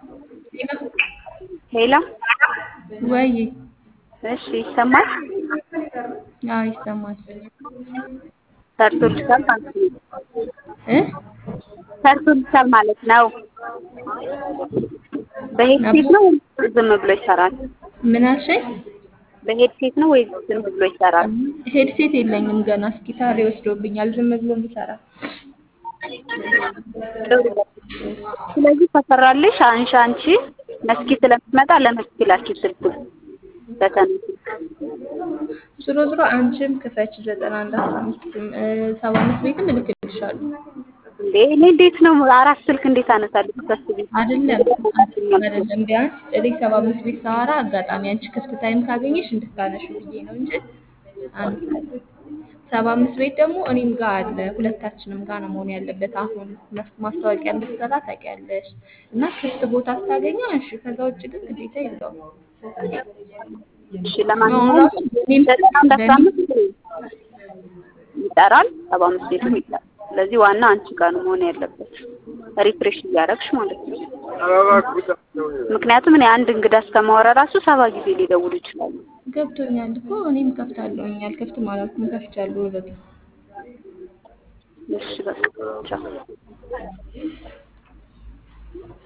ሄሎ ወይ እሺ ይሰማል? አዎ ይሰማል። ሰርቶልሻል ማለት ነው። እ ሰርቶልሻል ማለት ነው። በሄድሴት ነው ወይስ ዝም ብሎ ይሰራል? ምን አልሽኝ? በሄድሴት ነው ወይስ ዝም ብሎ ይሰራል? ሄድሴት የለኝም ገና። እስኪ ታሪ ወስዶብኛል። ዝም ብሎ የሚሰራ ጥሩ። ስለዚህ ከሰራልሽ አንሺ አንቺ መስኪ ስለምትመጣ ለመስኪ ላኪ ስልኩን በተን ዞሮ ዞሮ አንቺም ክፈች ዘጠና አንድ አስራ አምስትም ሰባ አምስት ቤትም እልክልሻለሁ። እንዴ እኔ እንዴት ነው አራት ስልክ እንዴት አነሳለሁ? ታስቢ አይደለም አይደለም ቢያንስ እኔ ሰባ አምስት ቤት ሳወራ አጋጣሚ አንቺ ክፍት ታይም ካገኘሽ እንድታነሺ ብዬ ነው እንጂ አንድ ሰባ አምስት ቤት ደግሞ እኔም ጋር አለ ሁለታችንም ጋር ነው መሆን ያለበት። አሁን ማስታወቂያ እንድትሰራ ታውቂያለሽ እና ክፍት ቦታ ስታገኘ አንሺ። ከዛ ውጭ ግን ግዴታ የለውም። እሺ ለማንኛውም ዘጠና አንድ አስራ አምስት ይጠራል፣ ሰባ አምስት ቤቱም ይጠራል። ስለዚህ ዋና አንቺ ጋር ነው መሆን ያለበት ሪፍሬሽ እያደረግሽ ማለት ነው። ምክንያቱም እኔ አንድ እንግዳ እስከማወራ ራሱ ሰባ ጊዜ ሊደውሉ ይችላሉ። ገብቶኛል እኮ እኔም ከፍታለሁኝ አልከፍትም አላልኩም ከፍቻለሁ ኦልሬዲ። እሺ በቃ ቻው።